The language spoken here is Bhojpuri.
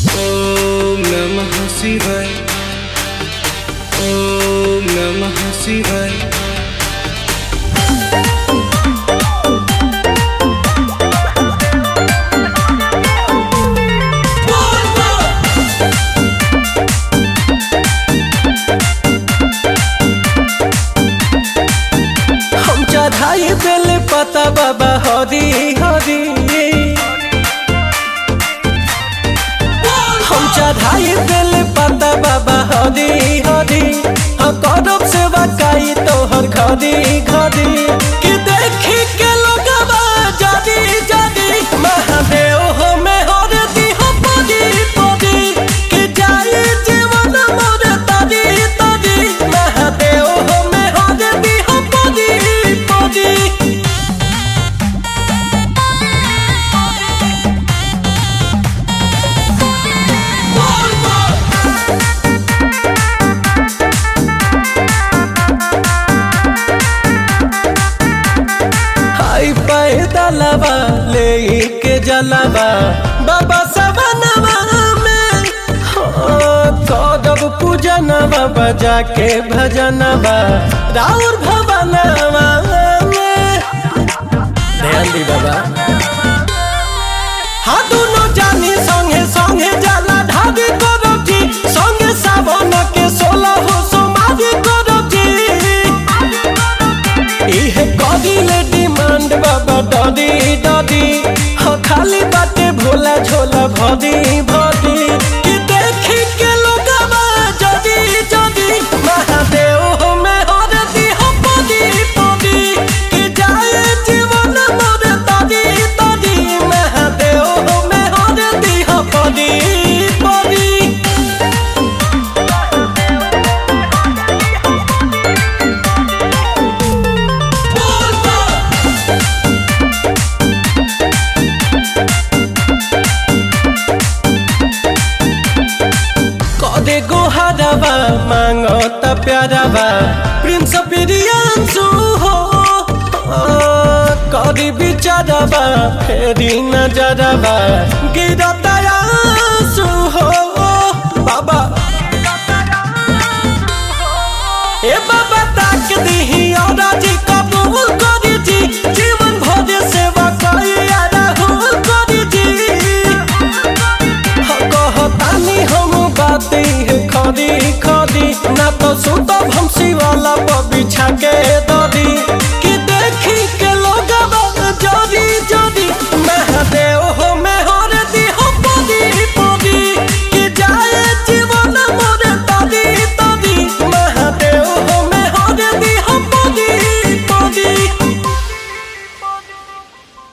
ॐ नमः शिवाय ॐ नमः शिवाय हम चढ़ाई बेल पता बाबा हरी हरी हम चढ़ाई बेल पता बाबा हरी हरी हम करब सेवा काई तोहर घरी घरी कि देखी के लोगवा जदी जदी महादेव हो में हर दी हो पदी पदी कि जाई जीवन मोर तदी तदी महादेव हो में हर दी हो पदी पदी हाय पैदलवा ले के जलवा बाबा सवनवा में हाँ, करब पूजनवा बजा के भजनवा राउर भवनवा में ध्यान दी बाबा हाँ दोनों जानी संगे संगे जाला ढाबी करब जी संगे सावन के सोलह हो सोमारी करब जी इहे कदिले डिमांड बाबा डदी डदी हाँ खाली बाटे भोला झोला भदी भदी कि देखी के लोगवा जदी जदी महादेव हो में हरदी हो पदी पदी कि जाए जीवन मोर तदी तदी महादेव हो में हरदी हो पदी पदी कदे गो हरबा मांगो त प्यारबा प्रिंस प्रियांशु हो कदी बिचारबा फेरी नजरबा गिरता